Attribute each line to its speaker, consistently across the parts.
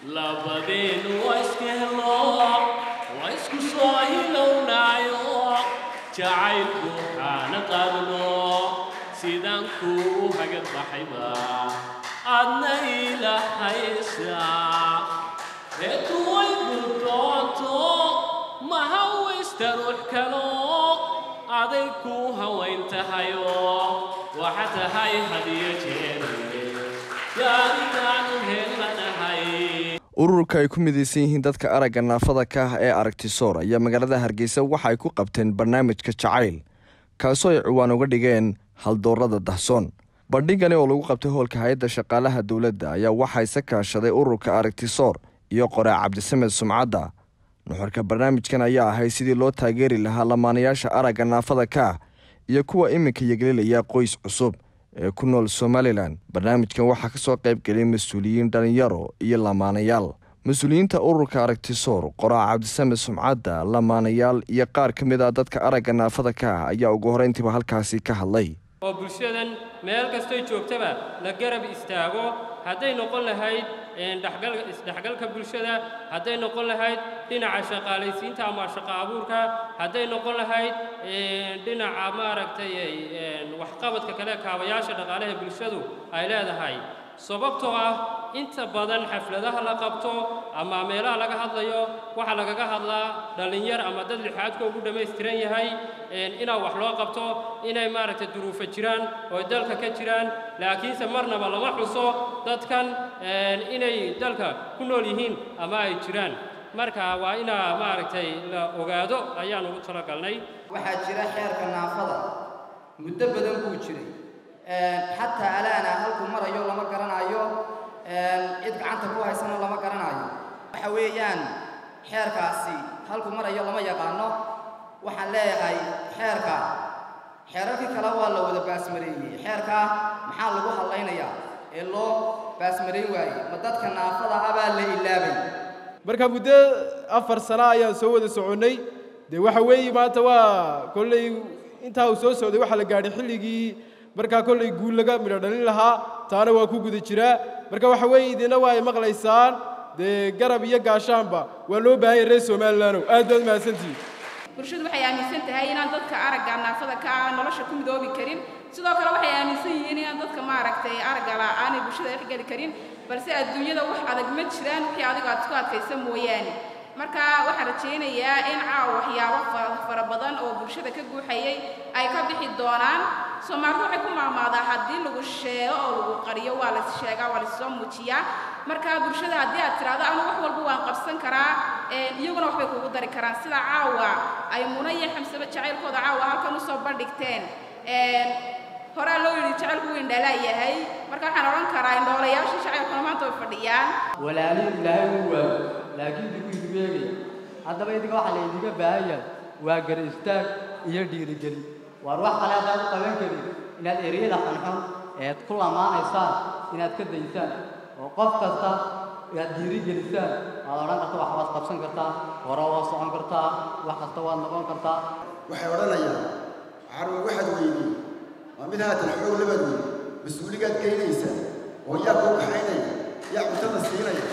Speaker 1: labadeenu waa iska helo waa isku soo hilownaayo jacaylku waxaana qaadno sidaan kuu hagad baxayba aadna ilahaysaa reetu way gurdooto ma hawaysta ruux kalo aday kuu hawayn tahayo waxa tahay hadiyo jeere yaaritaanu helanahay
Speaker 2: ururka ay ku midaysan yihiin dadka aragga naafada ka ah ee aragtisoor ayaa magaalada hargeysa waxa ay ku qabteen barnaamijka jacayl kaasoo ay ciwaan uga dhigeen haldoorada dahsoon bandhigani oo lagu qabtay hoolka hay-adda shaqaalaha dowladda ayaa waxaa isa kaashaday ururka aragtisoor iyo qoraa cabdisamed sumcadda nuxurka barnaamijkan ayaa ahay sidii loo taageeri lahaa lamaanayaasha aragga naafada ka ah iyo kuwa iminka yeglelaya qoys cusub ee ku nool somalilan barnaamijkan waxaa ka soo qayb geliyay mas-uuliyiin dhallinyaro iyo lamaanayaal mas-uuliyiinta ururka aragtisoor qoraa cabdisamed sumcadda lamaanayaal iyo qaar ka mid ah dadka aragga naafada ka ah ayaa ugu horeyntiiba halkaasi ka hadlay
Speaker 3: oo bulshadan meel kastoy joogtaba la garab istaago hadday noqon lahayd isdhexgalka bulshada hadday noqon lahayd dhinaca shaqaalaysiinta ama shaqo abuurka hadday noqon lahayd dhinaca maaragtay waxqabadka kale kaabayaasha dhaqaalaha bulshadu ay leedahay sababtoo ah inta badan xafladaha la qabto ama meelaha laga hadlayo waxaa lagaga hadlaa dhallinyar ama dad lixaadka ugu dhammaystiran yahay inaa wax loo qabto inay maaragtay duruufo jiraan oo dalka ka jiraan laakiinse marnaba lama xuso dadkan inay dalka ku nool yihiin ama ay jiraan marka waa inaa maaragtay la ogaado ayaan ugu talagalnay
Speaker 4: waxaa jira xeerka naafada muddo badan buu jiray xataa alaana halkuu marayo lama garanayo cid gacanta ku haysana lama garanayo waxa weeyaan xeerkaasi halkuu marayo lama yaqaano waxaan leeyahay xeerka xeerarkii kale waa la wada baasmareeyey xeerkaa maxaa lagu hadlaynayaa ee loo baasmarayn waayey ma dadka naafada ah baa la ilaabay
Speaker 5: marka muddo afar sano ayaan soo wada soconnay dee waxa weeye maanta waa kolley intaa uu soo socday waxaa la gaadhay xilligii markaa kolley guul laga midho dhalin lahaa taana waa ku guda jiraa marka waxa weeye idina waa ay maqlaysaan dee garab iyo gaashaanba waa loo baahan yahay reer somalilandow aad baad mahadsantihiin
Speaker 6: bulshadu waxay aaminsan tahay inaan dadka aragga naafada ka ah nolosha ku midoobi karin sidoo kale waxay aaminsan yihiin inaan dadka maaragtay aragga la aanay bulshada dhex geli karin balse adduunyada wax adag ma jiraan wixii adigu aad isku adkaysa mooyaane marka waxaan rajaynayaa in caawa waxyaabo fara badan oo bulshada ka guuxayay ay ka bixi doonaan soomaalidu waxay ku maamaadaa haddii lagu sheego oo lagu qariyo waa lais sheegaa waa laissoo muujiyaa marka bulshada haddii aad tiraahdo anu wax walba waan qabsan karaa iyaguna waxbay kugu dari karaan sida caawa ay muna iyo xamsaba jacaylkooda caawa halkan usoo bandhigteen horaa loo yidhi jacaylku wuu indhalaa yahay marka waxaan odhan karaa indhoolayaashii jacaylkuna maanta way fadhiyaan
Speaker 7: walaaliin ilaahay uu waayo laakiin digu idigu eegaya haddaba idinka waxaa laydiga baahan yahay waa gara istaag iyo dhiirigelin waar wax kale haddaad u qaban karin inaad ereyada xunxun eed ku lamaanaysaan inaad ka daysaan oo qof kasta inaad dhiirigelisaan waad odhan karta wax waad qabsan kartaa hore waad socon kartaa wax kasta waad noqon kartaa
Speaker 8: waxay odhanayaan carwa waxaad weydii waa mid haatan xoog labaad wey mas-uuligaad geynaysa oo yaa kuu kaxaynaya yaa cuntada siinaya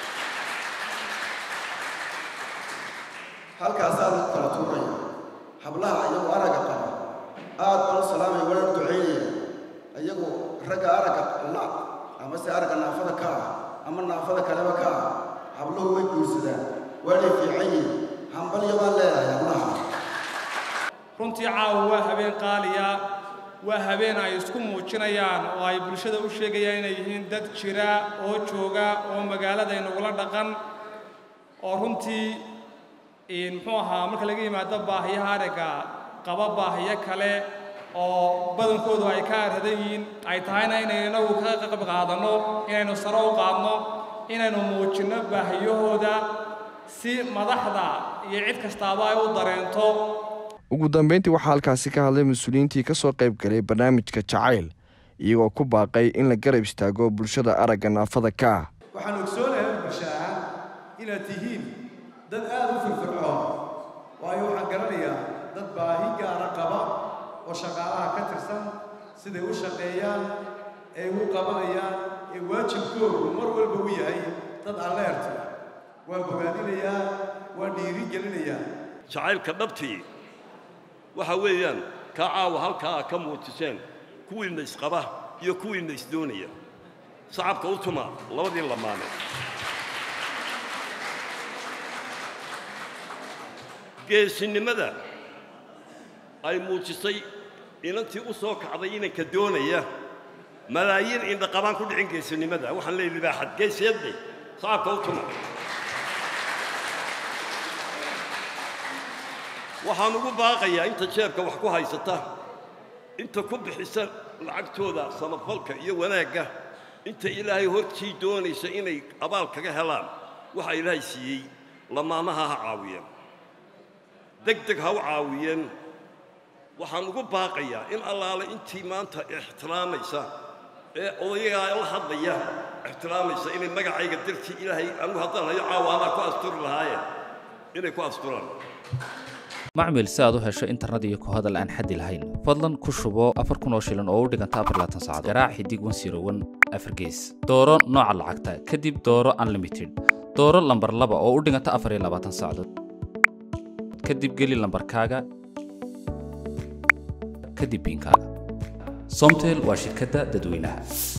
Speaker 8: halkaasaa lagu kala tuuraya hablaha iyagu aragga qaba aad baan u salaamaya waana ducaynaya iyagu ragga aragga la ama se aragga naafada ka ah ama naafada kaleba ka ah habluhu way guursadaan waanay fiican yihin hambalyo baan leedahay hablaha
Speaker 9: runtii caawa waa habeen qaaliya waa habeen ay isku muujinayaan oo ay bulshada u sheegayaan inay yihiin dad jira oo jooga oo magaalada inagula dhaqan oo runtii muxuu ahaa marka laga yimaado baahiyaha aragga qaba baahiyo kale oo badankoodu ay ka arhadan yihiin ay tahayna inaynu inagu ka qayb qaadanno inaynu sare u qaadno inaynu muujinno baahiyahooda si madaxda iyo cid kastaaba ay u dareento
Speaker 2: ugu dambeyntii waxaa halkaasi ka hadlay mas-uuliyiintii ka soo qayb galay barnaamijka jacayl iyagoo ku baaqay in la garab istaago bulshada aragga naafada ka ah
Speaker 10: waxaan ogsoonahay bulsho ahaan inaad tihiin dad aad u firfircoon waayo waxaan garanayaa dad baahi gaara qaba oo shaqaalaha ka tirsan siday u shaqeeyaan ee u qabanayaan ee waajibkoodu mar walba u yahay dad alleerta waan bogaadinayaa waan dhiiri gelinayaa
Speaker 11: jacaylka dhabtii waxa weeyaan kaa caawa halkaa ka muujiseen kuwiinna isqaba iyo kuwiinna isdoonaya sacabka u tuma labadii lamaane geesinimada ay muujisay inantii u soo kacday inanka doonaya malaayiin indhaqabaan ku dhicin geesinimada waxaan leeyahay libaaxad geesiyadde sacabka u tuma waxaan ugu baaqayaa inta jeebka wax ku haysata inta ku bixisa lacagtooda samafalka iyo wanaagga inta ilaahay hortii doonaysa inay abaal kaga helaan waxa ilaahay siiyey lamaanaha ha caawiyeen deg deg ha u caawiyeen waxaan ugu baaqayaa in allaale intii maanta ixtiraamaysa ee odayagaa la hadlaya ixtiraamaysa inay magacayga dartii ilaahay anigu haddaan hayo caawa anaa ku asturi lahaayeen inay ku asturaan
Speaker 12: macmil si aad u hesho internet iyo ku hadal aan xaddi lahayn fadlan ku shubo afar kun oo shilin oo u dhiganta afar laatan saacadood garaac xidig wan siro wan afar gees dooro nooca lacagta kadib dooro unlimited dooro lambar laba oo u dhiganta afar iyo labaatan saacadood kadib geli lambarkaaga kadib biinkaaga somtel waa shirkadda dadweynaha